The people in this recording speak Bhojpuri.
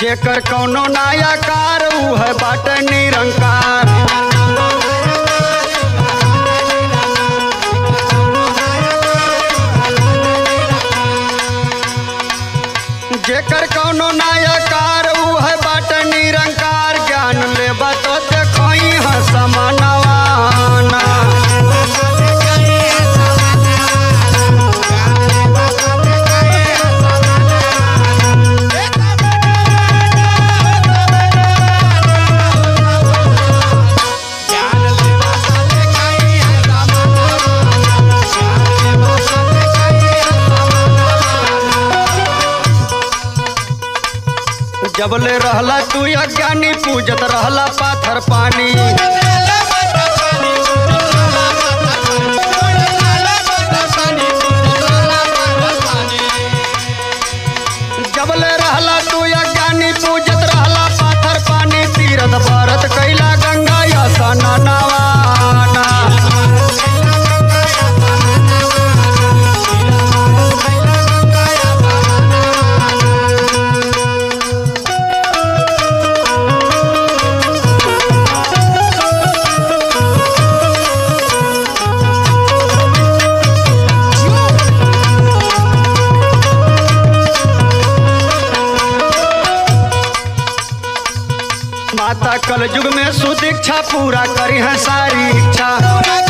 जेकर कौनो नायाकार ऊ है बाट निरंकार जेकर कौनो नायकार ऊ है बाट निरंकार ज्ञान लेबा तो देखई है समानवाना जबले रहला तू अज्ञानी पूजत रहला पाथर पानी जबले रहला तू अज्ञानी पूजत रहला पाथर पानी तीरथ भरत कैला गंगा या सननवाना माता कल युग में सुदीक्षा पूरा करी है सारी इच्छा